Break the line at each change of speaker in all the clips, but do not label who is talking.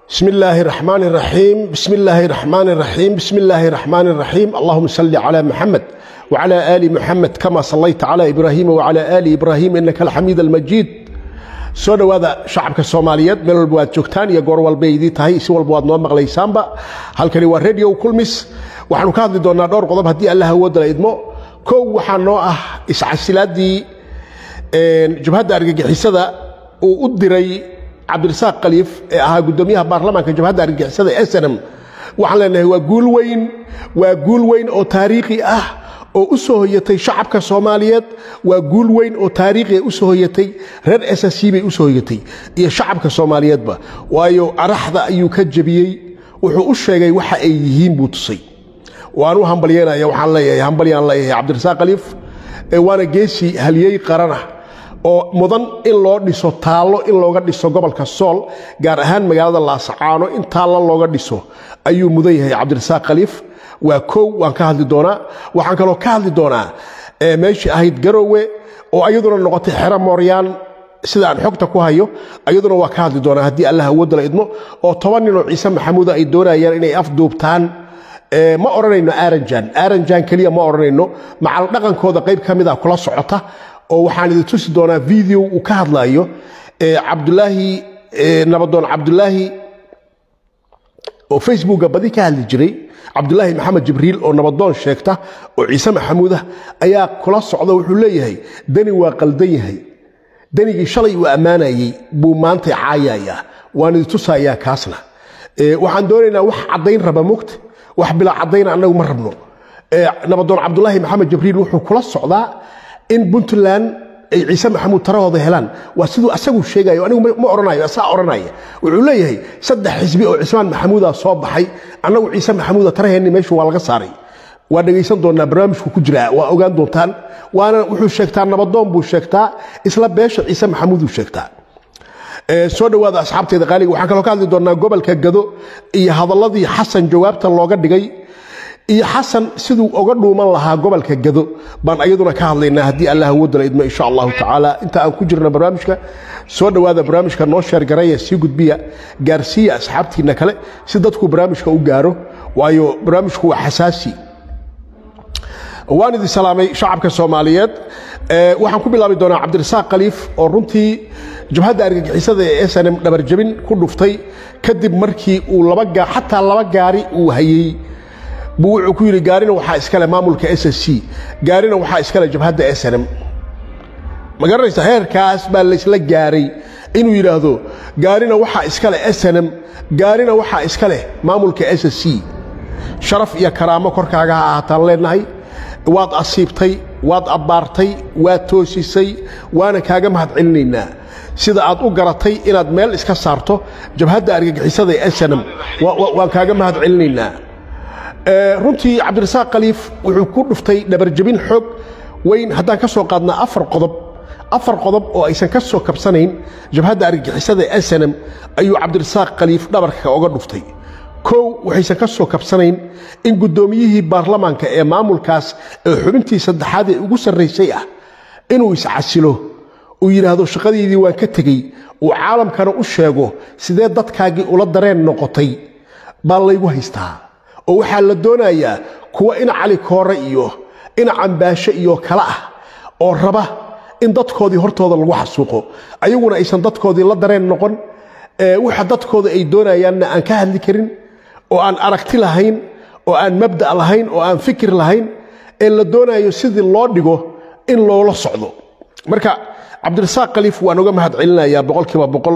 بسم الله الرحمن الرحيم بسم الله الرحمن الرحيم بسم الله الرحمن الرحيم اللهم صل على محمد وعلى آل محمد كما صليت على إبراهيم وعلى آل إبراهيم إنك الحميد المجيد soo dhowaada shacabka soomaaliyeed meel walba waad joogtaan iyo goor walba idii tahay si walba waad noo maqlaysaanba halkani waa radio kulmis waxaanu ka hadli doonaa dhowr qodob haddii allah awoodala idmo kow waxaa noo ah iscasilaadii jabhadda argagixisada uu u diray cabdirasaaq khaliif ee ahaa guddoomiyaha baarlamaanka jabhadda argagixisada snm waxaan leenahay waa guul weyn waa guul weyn oo taariikhi ah oo u soo hoyatay shacabka soomaaliyeed waa guul weyn oo taariikhi u soo hoyatay reer ssc bay u soo hoyatay iyo shacabka soomaaliyeedba waayo araxda ayuu ka jebiyey wuxuu u sheegay waxa ay yihiin buu tusay waan u hambalyanaya waxaan leeyahay hambalyaan leeyahay cabdirasaaq khaliif waana geesi haliyey qarana oo mudan in loo dhiso taallo in looga dhiso gobolka sool gaar ahaan magaalada laasacaano in taallo looga dhiso ayuu mudan yahay cabdirasaaq khaliif waa kow waan ka hadli doonaa waxaan kaloo ka hadli doonaa meeshii ahayd garowe oo ayaduna noqotay xero mooryaan sida aan xogta ku hayo ayaduna waa ka hadli doonaa haddii allah awoodala idmo oo toban ninoo ciise maxamuuda ay doonayaan inay afduubtaan ma odhanayno aranjan aranjan keliya ma odhanayno macal dhaqankooda qayb ka mida kula socota oo waxaan idin tusi doonaa video uu ka hadlayo cabdulaahi nabadoon cabdulaahi oo facebooka badi ka hadli jiray cabdulaahi maxamed jibriil oo nabadoon sheegta oo ciise maxamuudah ayaa kula socda wuxuu leeyahay deni waa qaldan yahay denigii shalay uu ammaanayey buu maanta caayayaa waan idi tusayaa kaasna waxaan doonaynaa wax caddayn raba mogta wax bilaa caddayna annagu ma rabno nabadoon cabdulaahi maxamed jibriil wuxuu kula socdaa in puntland ay ciise maxamuud tarahooda helaan waa siduu asagu sheegayo anigu ma odhanayo asaa odhanaya wuxuu leeyahay saddex xisbi oo cismaan maxamuuda soo baxay annagu ciise maxamuuda taraheenni meeshu waa laga saaray waa dhegaysan doonaa barnaamijku ku jira waa ogaan doontaan waana wuxuu sheegtaa nabadoon buu sheegtaa isla beesha ciise maxamuuduu sheegtaa soo dhowaada asxaabteeda qaaliga waxaan kaloo ka hadli doonaa gobolka gado iyo hadalladii xasan jawaabta looga dhigay iyo xasan siduu oga dhuuman lahaa gobolka gado baan ayaduna ka hadlaynaa haddii allah awoodala idmo insha allahu tacaala inta aan ku jirno barnaamijka soo dhowaada barnaamijka noo sheergaraya sii gudbiya gaarsiiya asxaabtiinna kale si dadku barnaamijka u gaaro waayo barnaamijku waa xasaasi waan idin salaamay shacabka soomaaliyeed waxaan ku bilaabi doonaa cabdirasaaq khaliif oo runtii jabhadda argagixisada ee snm dhabarjabin ku dhuftay kadib markii uu laba xataa laba gaari uu hayey buu wuxuu ku yidhi gaarina waxaa iskale maamulka s s c gaarina waxaa iskale jabhadda snm ma garanaysa heerkaas baa laysla gaaray inuu yidhaahdo gaarina waxaa iskale snm gaarina waxaa iska leh maamulka s s c sharaf iyo karaamo korkaaga ha ahaataan leenahay waad asiibtay waad abbaartay waad toosisay waana kaaga mahadcelinaynaa sida aad u garatay inaad meel iska saarto jabhadda argagixisada ee snm waan kaaga mahadcelinaynaa runtii cabdirasaaq khaliif wuxuu ku dhuftay dhabarjabin xoog weyn haddaan ka soo qaadnaa afar qodob afar qodob oo aysan ka soo kabsanayn jabhadda argagixisada ee snm ayuu cabdirasaaq khaliif dhabarka oga dhuftay kow waxaysan ka soo kabsanayn in guddoomiyihii baarlamaanka ee maamulkaas ee xubintii saddexaad ee ugu sarraysay ah inuu iscasilo uu yidhaahdo shaqadeydii waan ka tegey uu caalamkana u sheego sidee dadkaagii ula dareen noqotay baa laygu haystaa oo waxaa la doonayaa kuwa ina cali koore iyo ina cambaashe iyo kale ah oo raba in dadkoodii hortooda lagu xasuuqo ayaguna aysan dadkoodii la dareen noqon waxa dadkooda ay doonayaanna aan ka hadli karin oo aan aragti lahayn oo aan mabda' lahayn oo aan fikir lahayn ee la doonayo sidii loo dhigo in loola socdo marka cabdirasaaq khaliif waan uga mahad celinayaa boqolkiiba boqol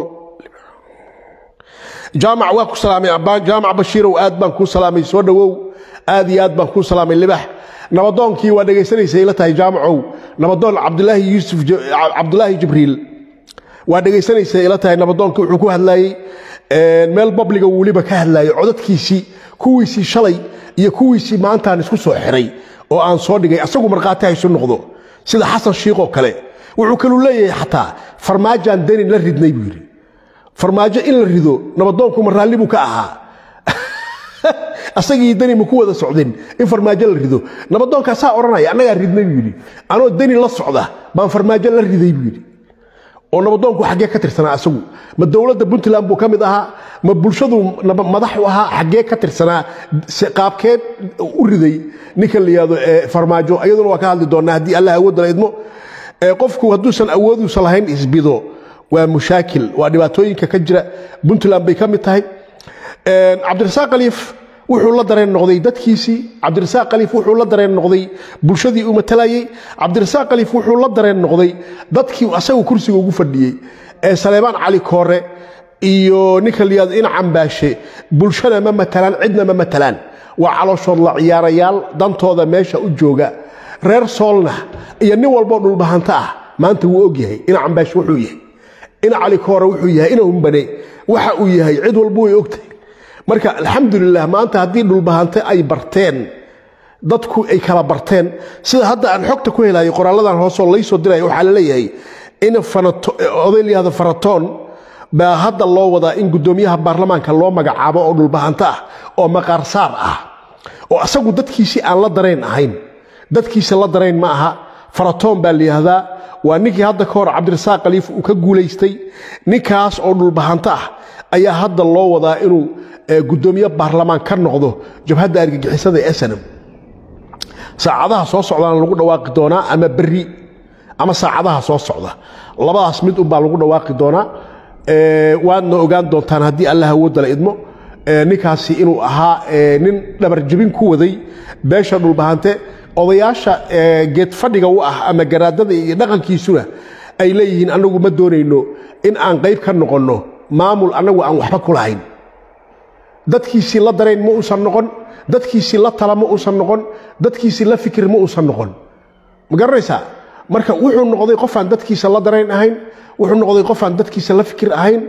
jaamac waa ku salaamay jaamac bashiirow aad baan kuu salaamay soo dhowow aad iyo aad baan kuu salaamay libax nabadoonkii waa dhegaysanaysa ila tahay jaamacow nabadoon cabdulaahi yuusuf cabdulaahi jibriil waa dhegaysanaysa ila tahay nabadoonkii wuxuu ku hadlaayey meel babliga weliba ka hadlaayay codadkiisii kuwiisii shalay iyo kuwiisii maantaan isku soo xiray oo aan soo dhigay asagu markhaati haysu noqdo sida xasan shiiqoo kale wuxuu kaluu leeyahay xataa farmaajaan denin la ridnay buu yidhi farmaajo in la rido nabadoonku ma raalli buu ka ahaa asagii deni ma ku wada socdeen in farmaajo la rido nabadoonkaasaa odhanaya annagaa ridnay buu yidhi anoo deni la socda baan farmaajo la riday buu yidhi oo nabadoonku xaggee ka tirsanaa asagu ma dowladda puntland buu ka mid ahaa ma bulshadu madax u ahaa xaggee ka tirsanaa qaabkeed u riday ninka la yihahdo farmaajo iyaduna waa ka hadli doonaa haddii allah awoodda la idmo qofku hadduusan awooduusa lahayn isbido waa mushaakil waa dhibaatooyinka ka jira puntland bay ka mid tahay cabdirasaaq khaliif wuxuu la dareen noqday dadkiisii cabdirasaaq khaliif wuxuu la dareen noqday bulshadii uu matalayey cabdirasaaq khaliif wuxuu la dareen noqday dadkii asagu kursiga ugu fadhiyey ee saleebaan cali koore iyo ninka layihahdo ina cambaashe bulshana ma matalaan cidna ma matalaan waa calooshood la ciyaarayaal dantooda meesha u jooga reer soolna iyo nin walboo dhulbahanta ah maanta wuu ogyahay ina cambaashe wuxuu yahay ina cali koore wuxuu yahay ina umbane waxa uu yahay cid walba way ogtahay marka alxamdulilah maanta haddii dhulbahante ay barteen dadku ay kala barteen sida hadda aan xogta ku helayo qoraalladan hoosoo laysoo diraya waxaa la leeyahay in oday layihahdo faratoon baa hadda loo wadaa in guddoomiyaha baarlamaanka loo magacaabo oo dhulbahanto ah oo maqaarsaar ah oo asagu dadkiisii aan la darayn ahayn dadkiisa la darayn ma aha faratoon baa layihahdaa waa ninkii hadda ka hor cabdirasaaq khaliif uu ka guulaystay ninkaas oo dhulbahanto ah ayaa hadda loo wadaa inuu guddoomiye baarlamaan ka noqdo jabhadda argagixisada ee snam saacadaha soo socdaana lagu dhawaaqi doonaa ama berri ama saacadaha soo socda labadaas mid unbaa lagu dhawaaqi doonaa waadna ogaan doontaan haddii allah awoodda la idmo ninkaasi inuu ahaa nin dhabarjabin ku waday beesha dhulbahante odayaasha geed fadhiga u ah ama garaadada iyo dhaqankiisuna ay leeyihiin annagu ma doonayno in aan qayb ka noqonno maamul annagu aan waxba ku lahayn dadkiisii la darayn ma uusan noqon dadkiisii la tala ma uusan noqon dadkiisii la fikir ma uusan noqon ma garanaysaa marka wuxuu noqday qofaan dadkiisa la darayn ahayn wuxuu noqday qofaan dadkiisa la fikir ahayn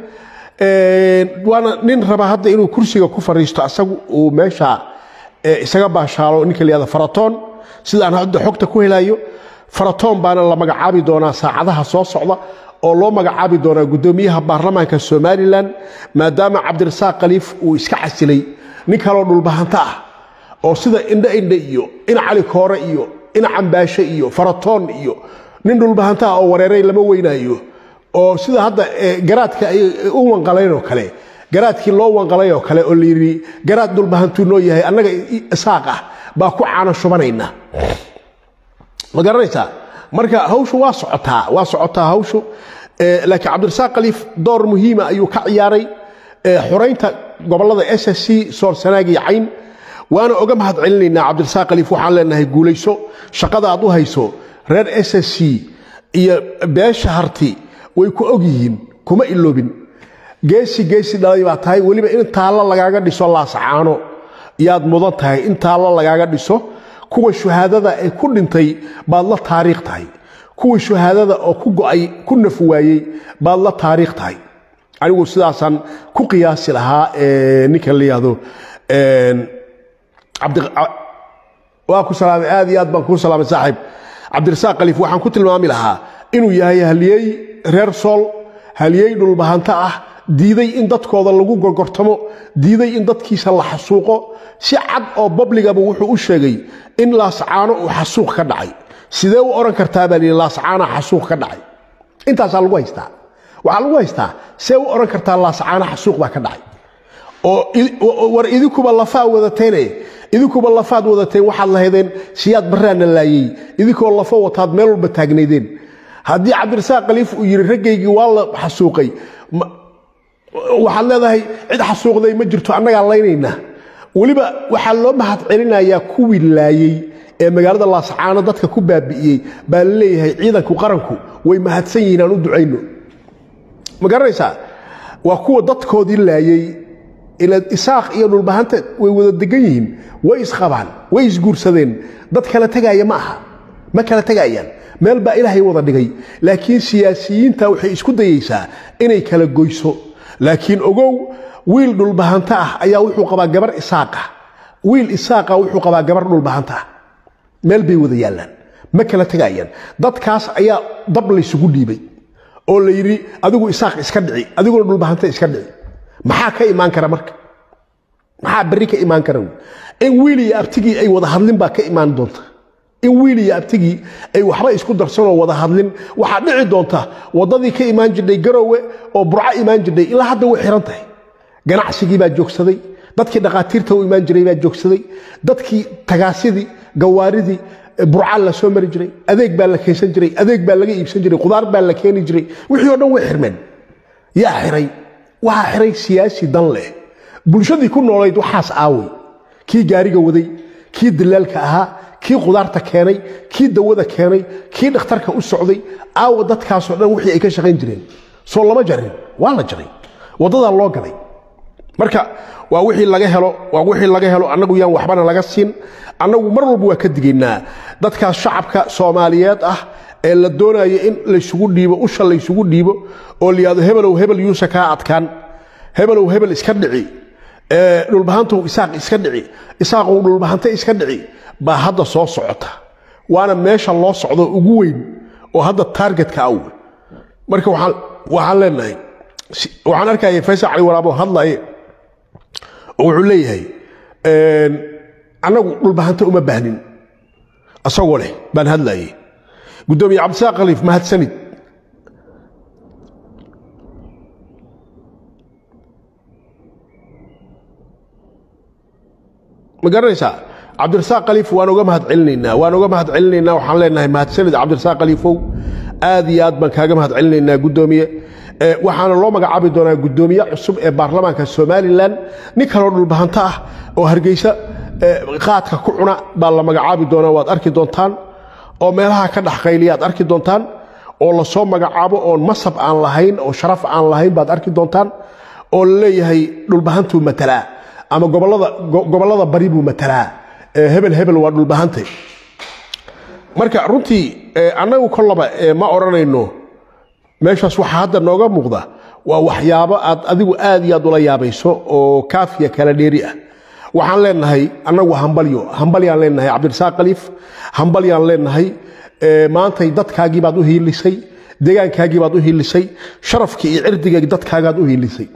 waana nin raba hadda inuu kursiga ku fariisto asagu uu meesha isaga baashaalo ninka la yihahdo faratoon sidaan hadda xogta ku helayo faratoon baana la magacaabi doonaa saacadaha soo socda oo loo magacaabi doonaa guddoomiyaha baarlamaanka somalilan maadaama cabdirasaaq khaliif uu iska casilay nin kaloo dhulbahanto ah oo sida indhe indhe iyo ina cali koore iyo ina cambaashe iyo faratoon iyo nin dhulbahanto ah oo wareeray lama weynaayo oo sida hadda garaadka ay u wanqalayn oo kale garaadkii loo wanqalay oo kale oo layidhi garaad dhulbahantuu noo yahay annaga isaaq ah baa ku caano shubanayna ma garanaysaa marka hawshu waa socotaa waa socotaa hawshu laakiin cabdirasaaq khaliif door muhiima ayuu ka ciyaaray xoraynta gobollada s s c soor sanaag iyo cayn waana oga mahad celinaynaa cabdirasaaq khaliif waxaan leenahay guulayso shaqada aad u hayso reer s s c iyo beesha harti way ku og yihiin kuma iloobin geesi geesi dhalay baa tahay weliba in taallo lagaaga dhiso laasacaano yaad mudan tahay in taallo lagaaga dhiso kuwa shuhaadada ee ku dhintay baad la taariikh tahay kuwa shuhaadada oo ku go'ay ku naf waayey baad la taariikh tahay anigu sidaasaan ku qiyaasi lahaa ninka la yihahdo waa ku salaamay aad iyo aad baan kuu salaamay saaxiib cabdirasaaq khaliif waxaan ku tilmaami lahaa inuu yahay haliyey reer sool haliyey dhulbahanto ah diiday in dadkooda lagu gorgortamo diiday in dadkiisa la xasuuqo si cad oo babligaba wuxuu u sheegay in laascaano uu xasuuq ka dhacay sidee u odhan kartaa baa lihi laascaana xasuuq ka dhacay intaasaa lagu haystaa waxaa lagu haystaa see u odhan kartaa laascaana xasuuq baa ka dhacay oo war idinkuba lafaa wadateene idinkuba lafaad wadateen waxaad lahaydeen siyaad barraana laayey idinkoo lafo wataad meel walba taagnaydeen haddii cabdirasaaq khaliif uu yidhi raggaygii waa la xasuuqay waxaad leedahay cid xasuuqday ma jirto annagaa laynaynaa weliba waxaa loo mahad celinayaa kuwii laayey ee magaalada laascaano dadka ku baabi'iyey baa la leeyahay ciidanku qaranku way mahadsan yihiin aan u ducayno ma garanaysaa waa kuwa dadkoodii laayey isaaq iyo dhulbahanteed way wada degan yihiin way isqabaan way isguursadeen dad kala tegaaya ma aha ma kala tegayaan meel baa ilaahay wada dhigay laakiin siyaasiyiinta waxay isku dayaysaa inay kala goyso laakiin ogow wiil dhulbahanta ah ayaa wuxuu qabaa gabar isaaqa wiil isaaqa wuxuu qabaa gabar dhulbahanta ah meel bay wada yaallaan ma kala tegayaan dadkaas ayaa dab laysugu dhiibay oo la yidhi adigu isaaq iska dhici adiguna dhulbahanta iska dhici maxaa ka imaan kara marka maxaa berri ka imaan kara in wiil iyo abtigii ay wada hadlin baa ka imaan doonta in wiil iyo abtigii ay waxba isku darsanoo wada hadlin waxaa dhici doonta waddadii ka imaan jirdhay garowe oo burco imaan jirdhay ilaa hadda way xihan tahay ganacsigii baa joogsaday dadkii dhakhaatiirta u imaan jiray baa joogsaday dadkii tagaasidii gawaaridii burcaa la soo mari jiray adeeg baa la keensan jiray adeeg baa laga iibsan jiray qudaar baa la keeni jiray wixii oo dhan way xirmeen yaa xiray waxaa xiray siyaasi dan leh bulshadii ku noolayd waxaas aaway kii gaariga waday kii dilaalka ahaa kii qudaarta keenay kii dawada keenay kii dhakhtarka u socday aawa dadkaasoo dhan wixii ay ka shaqayn jireen soo lama jarin waa la jaray waddadaa loo galay marka waa wixii laga helo waa wixii laga helo annagu yaan waxbana laga siin annagu mar walba waa ka digaynaa dadkaas shacabka soomaaliyeed ah ee la doonayo in laysugu dhiibo usha laysugu dhiibo oo layihahdo hebelow hebel yuusa kaa adkaan hebelow hebel iska dhici dhulbahantow isaaq iska dhici isaaqow dhulbahante iska dhici baa hadda soo socota waana meesha loo socdo ugu weyn oo hadda taargetka aw marka waxaan leenahay waxaan arkaya faysal cali waraabo hadlaye oo wuxuu leeyahay annagu dhulbahante uma baahnin asagoo leh baan hadlaye guddoomiye cabdisaaq khaliif mahadsanid ma garanaysaa cabdirasaaq khaliif waan uga mahad celinaynaa waan uga mahad celinaynaa waxaan leenahay mahadsanid cabdirasaaq khaliifow aad iyo aad baan kaaga mahad celinaynaa guddoomiye waxaana loo magacaabi doonaa guddoomiye cusub ee baarlamaanka somalilan nin kaloo dhulbahanto ah oo hargeysa qaadka ku cuna baa la magacaabi doonaa waad arki doontaan oo meelaha ka dhexqayliya aad arki doontaan oo lasoo magacaabo oon masab aan lahayn oo sharaf aan lahayn baad arki doontaan oo la leeyahay dhulbahantuu matalaa ama gobollada bari buu matalaa hebel hebel waa dhulbahante marka runtii annagu kollaba ma odhanayno meeshaas waxaa hadda nooga muuqda waa waxyaabo aad adigu aad iyo aad ula yaabayso oo kaafiya kala dheeri ah waxaan leenahay annagu hambalyo hambalyaan leenahay cabdirasaaq khaliif hambalyaan leenahay maantay dadkaagii baad u hiilisay deegaankaagii baad u hiilisay sharafkii iyo cirdiga dadkaagaad u hiilisay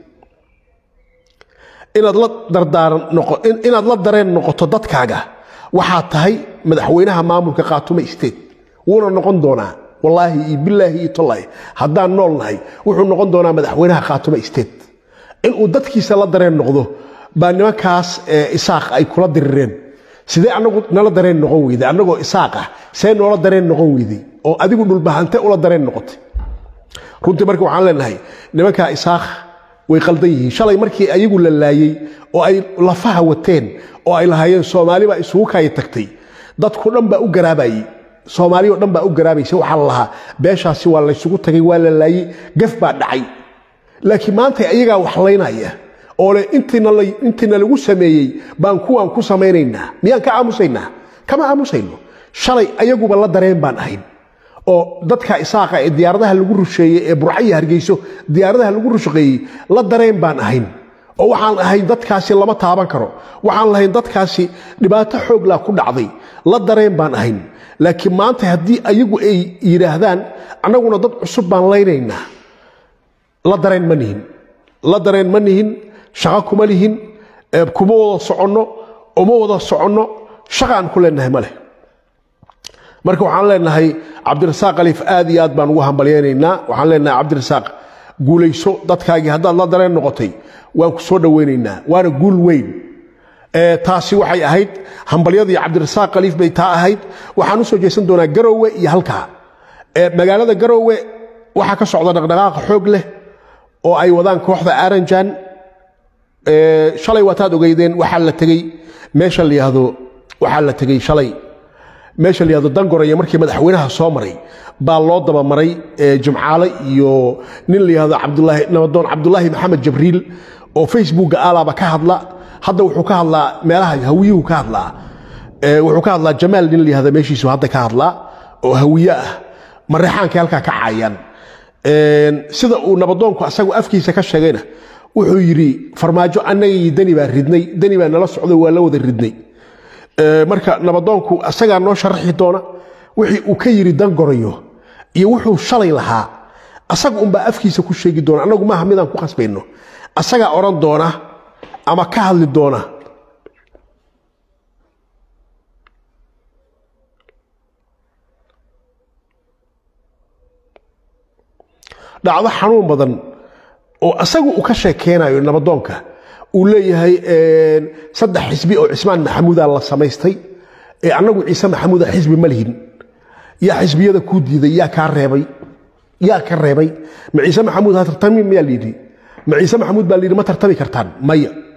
inaad la dardaaran noqo inaad la dareen noqoto dadkaaga waxaad tahay madaxweynaha maamulka khaatume state wuuna noqon doonaa wallaahi iyo bilaahi iyo tollaahi haddaan nool nahay wuxuu noqon doonaa madaxweynaha khaatume state inuu dadkiisa la dareen noqdo baa nimankaas isaaq ay kula dirireen sidee anagu nala dareen noqon weyday annagoo isaaq ah see noola dareen noqon weyday oo adigu dhulbahante ula dareen noqotay runtii marka waxaan leenahay nimankaa isaaq way qaldan yihiin shalay markii ayagu la laayey oo ay lafaha wateen oo ay lahaayeen soomaali baa isugu kaaya tagtay dadku dhan baa u garaabayey soomaaliyo dhan baa u garaabaysa waxaa la lahaa beeshaasi waa laysugu tagay waa la laayey gaf baa dhacay laakiin maanta ayagaa waxlaynaya oo le intiina lagu sameeyey baan kuwaan ku samaynaynaa miyaan ka aamusaynaa kama aamusayno shalay ayaguba la dareen baan ahayn oo dadka isaaqa ee diyaaradaha lagu rusheeyey ee burcaiyo hargeyso diyaaradaha lagu rushaqeeyey la dareen baan ahayn oo waxaan ahayn dadkaasi lama taaban karo waxaan lahayn dadkaasi dhibaato xooglaa ku dhacday la dareen baan ahayn laakiin maanta haddii ayagu ay yidhaahdaan annaguna dad cusub baan laynaynaa la dareen ma nihin la dareen ma nihin shaqo kuma lihin kuma wada soconno uma wada soconno shaqaan ku leenahay ma leh marka waxaan leenahay cabdirasaaq khaliif aad iyo aad baan ugu hambalyaynaynaa waxaan leenahay cabdirasaaq guulayso dadkaagii haddaad la dareen noqotay waan ku soo dhowaynaynaa waana guul weyn taasi waxay ahayd hambalyadii cabdirasaaq khaliif bay taa ahayd waxaan u soo jeesan doonaa garowe iyo halkaa magaalada garowe waxaa ka socda dhaqdhaqaaqa xoog leh oo ay wadaan kooxda aranjan shalay waataad ogeydeen waxaa la tegey meesha la yihahdo waxaa la tegey shalay meesha la yihahdo dangoraya markii madaxweynaha soo maray baa loo dabamaray jimcaale iyo nin la yihahdo cabdulaahi nabadoon cabdulaahi maxamed jabriil oo facebookga alaaba ka hadla hadda wuxuu ka hadlaa meelaha hawiyuhu ka hadlaa wuxuu ka hadlaa jamaal nin la yihahdo meeshiisu hadda ka hadlaa oo hawiye ah mareexaankay halkaa ka caayaan sida uu nabadoonku asagu afkiisa ka sheegayna wuxuu yidhi farmaajo annagii deni baa ridnay deni baa nala socday waa la wada ridnay marka nabadoonku asagaa noo sharaxi doona wixii uu ka yidhi dangorayo iyo wuxuu shalay lahaa asaga unbaa afkiisa ku sheegi doona annagu maaha midaan ku khasbayno asagaa odhan doona ama ka hadli doona dhacdo xanuun badan oo asagu uu ka sheekeynayo nabadoonka uu leeyahay saddex xisbi oo cismaan maxamuuda la samaystay ee annagu ciise maxamuuda xisbi ma lihin yaa xisbiyada kuu diiday yaa kaa reebay yaa ka reebay ma ciise maxamuud ha tartami mayaa layidhi ma ciise maxamuud baa layidhi ma tartami kartaan maya